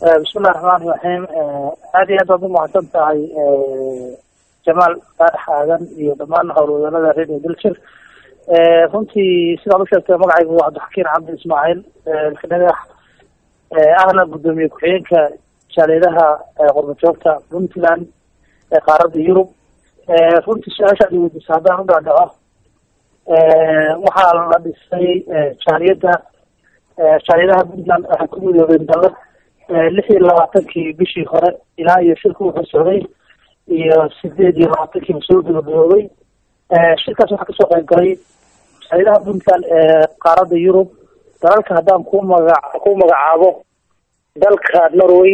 bismillahi raxmaani raxiim aad iyo aad baad umahadsan tahay jamaal faarax aadan iyo dhammaan howlwadanada radio dilshir runtii sidaad usheegtay magacaygu waa cabdixakiin cabdi ismaaciil dhagax ahna guddoomiye ku-xigeenka jaaleedaha qurbajoogta puntland ee qaaradda yurub runtii su-aasha ad weydiisa haddaan u dhaadhaco waxaa la dhisay jaaliyadda jaaliyadaha puntland waxay ku midoobeen dalad lix iyo labaatankii bishii hore ilaa iyo shirka wuxuu socday iyo sideed iyo labaatankiiba soo gabagaboobay shirkaas waxaa kasoo qayb galay jaaliyadaha puntland ee qaaradda yurub dalalka haddaan ku maga ku magacaabo dalka norway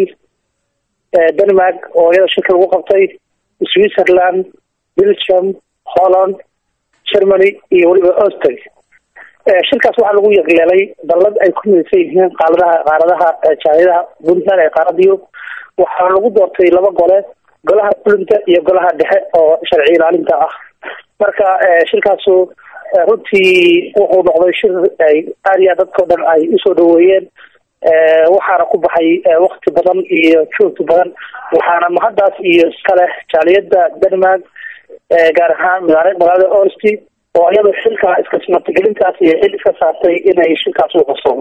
denmark oo iyada shirka lagu qabtay switzerland belgium holland germany iyo weliba austry shirkaas waxaa lagu yaqleelay dalad ay ku midaysan yihiin qaaladaha qaaradaha jaaliyadaha puntland ee qaaradda yurub waxaa lagu doortay laba gole golaha fulinta iyo golaha dhexe oo sharci ilaalinta ah marka shirkaasu runtii wuxuu noqday shir ay aad iyo aad dadkao dhan ay usoo dhaweeyeen waxaana ku baxay wakti badan iyo joogti badan waxaana mahaddaas iyo iskaleh jaaliyadda denmark gaar ahaan magaala magaalada orsti oo iyadoo xilka iska martigelintaas iyo xil iska saartay inay shirkaas u qabsoomo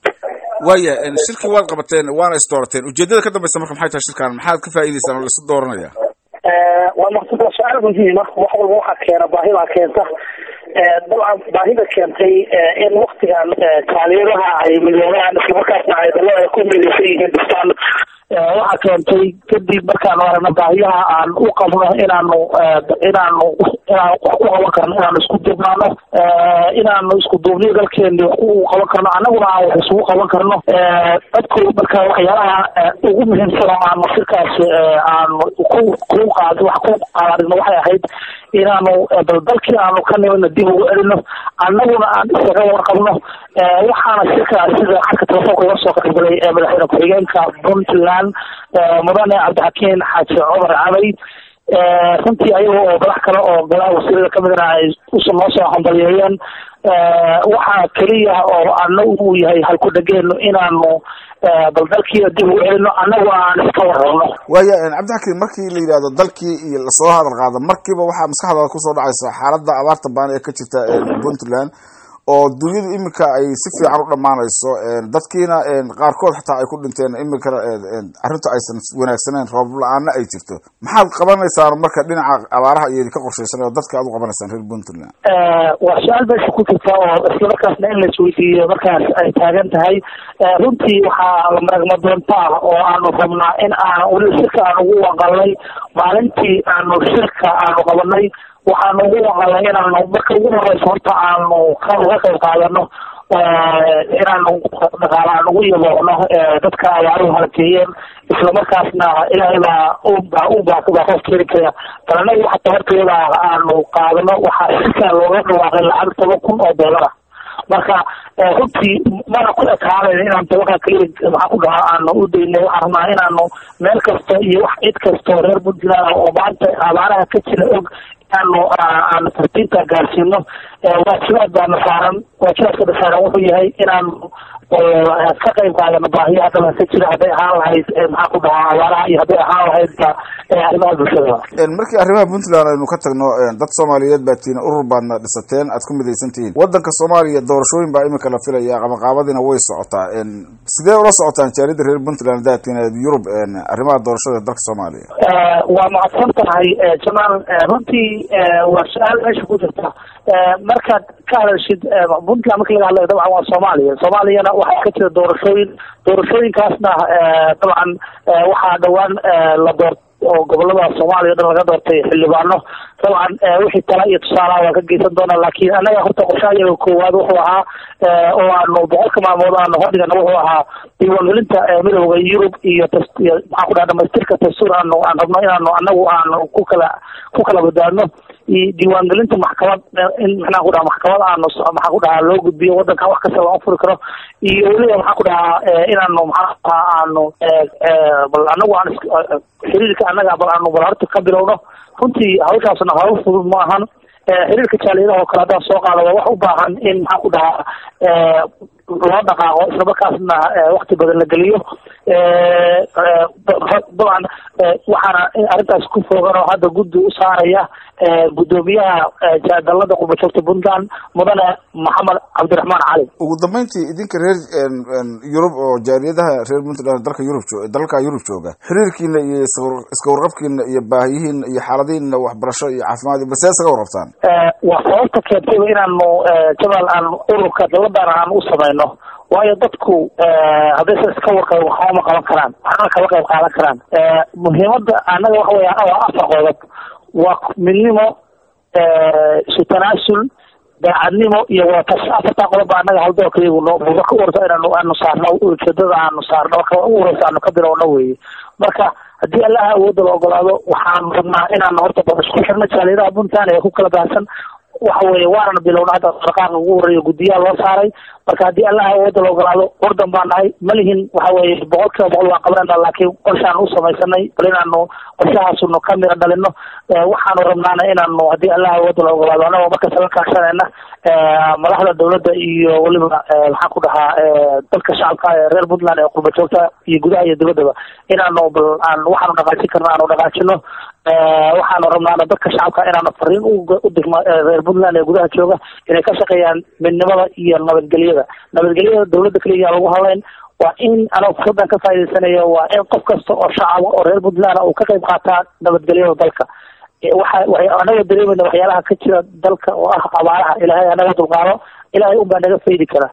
waaya shirkii waad qabateen waana is doorateen ujeedada ka dambeysa marka maxay tahay shirkan maxaad ka faa'iideysaan oo laisu dooranaya waa maqsad waa su-aal muhiima wax walba waxaa keena baahidaa keenta dabcan baahida keentay in waktigan jaaliyadaha ay midoobaan islamarkaasna ay dalada ku midaysan yihiin dhistaan waxaa keentay kadib markaanu aragno baahiyaha aan u qabno inaanu inaanu inaan wax ku qaban karno inaanu isku dubnaano inaanu isku duubniyo dalkeeni wax ku qaban karno annaguna aan wax isugu qaban karno dadku marka waxyaalaha ugu muhiimsan oo aanu shirkaas aanu ku ku qaad wax ku qaadino waxay ahayd inaanu bal dalkii aanu ka nimidna dib ugu celino annaguna aan isaga warqabno waxaana shirkaas sida xarka telefoonka uga soo qaybgalay madaxweyne ku-xigeenka puntland mudane cabdixakiin xaaji cumar cabay runtii ayaga oo madax kale oo golaha wasiirada kamidana ay noo soo hambaliyeeyeen waxaa keliya oo ana uu yahay halku dhageeno inaanu bal dalkiina dib ugu celino annagu aan iska warrabno waaya cabdixakiin markii la yidhahdo dalkii iyo lasoo hadal qaado markiiba waxaa maskaxdaada kusoo dhacaysa xaaladda abaarta baan ee ka jirta puntland oo dunyadu iminka ay si fiican u dhammaanayso dadkiina qaarkood xataa ay ku dhinteen iminkana arrintu aysan wanaagsaneyn roob la-aana ay jirto maxaad qabanaysaan marka dhinaca abaaraha iyo ka qorshaysan oo dadka aad u qabanaysaan reer puntland waa su-aal meesha ku jirta oo islamarkaasna in laisweydiiyo markaas ay taagan tahay runtii waxaa maragma doonta ah oo aanu rabnaa in aan weli shirka aan ugu waqalnay maalintii aanu shirka aanu qabanay waxaanu ugu waqalnay inaanu marka ugu horeysa horta aanu ka uga qayb qaadano inaanu dhaqaala aan ugu yaboocno dadka abaaruhu halakeeyeen islamarkaasna ilaahay baa ubaa ubaa baa qof keeni kara bal anagu xataa horteeda aanu qaadano waxaa shirkaa looga dhawaaqay lacag toban kun oo dollar ah marka runtii mana ku ekaanayn inaan tobankaa keliya maxaa ku dhahaa aanu u daynay waxaan rabnaa inaanu meel kasta iyo wax cid kastoo reer puntland oo maanta abaaraha ka jira og inaanu aanu tartiibta gaarsiino waajibaad baana saaran waajibaadkana saaran wuxuu yahay inaanu ka qayb qaadano baahiyaha dalka ka jira hadday ahaan lahayd maxaa ku dhahaa abaaraha iyo hadday ahaan lahaydba arrimaha bulshada markii arrimaha puntland aynu ka tagno dad soomaaliyeed baa tihiin urur baadna dhisateen aad ku midaysan tihiin wadanka soomaaliya doorashooyin baa iminka la filaya qabaqaabadiina way socotaa sidee ula socotaan jaalida reer puntland daatiin yurub arrimaha doorashada dalka soomaaliya waa macadsan tahay jamaal runtii waa su-aal meesha ku jirta markaad ka hadashid puntland marka laga hadlayo dabcan waa soomaaliya soomaaliyana waxaa ka jira doorashooyin doorashooyinkaasna dabcan waxaa dhawaan la door oo gobolada soomaaliya o dhan laga doortay xildhibaano dabcan wixii tala iyo tusaalaha waan ka geysan doonaa laakiin annaga horta qorshaha iyaga koowaad wuxuu ahaa oo aanu boqolka maalmood aanu hordhigana wuxuu ahaa diiwaangelinta midooda yurub iyo maxaa ku dhaha dhamaystirka dastuur aanu aan rabno inaanu annagu aanu ku kala ku kala badbaadno diiwaangelinta maxkamad in maxaa ku dhaha maxkamad aanu maxaa ku dhahaa loo gudbiyo wadanka wax kasta loo furi karo iyo weliba maxaa ku dhahaa inaanu maxaa dhahaa aanu bal anagu aan xiriirka annaga bal aanu bal horta ka bilowno runtii hawshaasna hawl fudud ma ahan xiriirka jaaliyadaha oo kale haddaan soo qaado waa wax u baahan in maxaa ku dhahaa loo dhaqaaqo islamarkaasna wakti badan la geliyo dabcan waxaana arrintaas ku foogan oo hadda guddi u saaraya guddoomiyaha dalada qurbajoogta puntland mudane maxamed cabdiraxmaan cali ugu dambeyntii idinka reer yurub oo jaaliyadaha reer puntland dalka yurub dalalka yurub jooga xiriirkiina iyo iska warqabkiina iyo baahiyihiina iyo xaaladihiina waxbarasho iyo caafimaad iyo balsee isaga warqabtaan waa sababta keentayba inaanu jamaal aan ururka daladan aan u samayno waayo dadku haddaysan iska warqabin waxbama qaban karaan waxna kama qayb qaadan karaan muhiimada anaga waxa weya waa afar qodob waa midnimo isu tanaasul daacadnimo iyo watashi afartaa qodob ba anaga haldoorka iyagu no mudo ka warta inaanu aanu saarno ujeedada aanu saarno marka ugu horeysa aanu ka bilowno weye marka haddii allaha awoodda la ogolaado waxaanu rabnaa inaanu horta ba isku xirno jaaliyadaha puntland ee ku kala baahsan waxa weeye waanana bilowna hadda dhaqaaqa ugu horeeya guddiyaha loo saaray marka haddii allaha awoodda la ogolaado ordan baan nahay ma lihin waxa weeye boqol kiiba boqol waan qabanayna laakiin qorshaanu u samaysanay bal inaanu qorshahaasunu ka mira dhalino waxaanu rabnaana inaanu haddii allaha awoodda la ogolaado anagoo markasta la kaashanayna madaxda dawladda iyo weliba maxaan ku dhahaa dadka shacabka ee reer puntland ee qurba joogta iyo gudaha iyo dibaddaba inaanu bal aan waxaanu dhaqaajin karno aanu dhaqaajino waxaanu rabnaana dadka shacabka inaanu fariin u digno reer puntland ee gudaha jooga inay ka shaqeeyaan midnimada iyo nabadgelyada nabadgelyada dawladda keliya lagu hadlayn waa in anoo fursadan ka faa'idaysanayo waa in qof kasta oo shacaba oo reer puntland uu ka qayb qaataa nabadgelyada dalka waxa waxay anaga dareemayna waxyaalaha ka jira dalka oo ah abaaraha ilaahay anaga dulqaado ilaahay unbaa naga faydi kara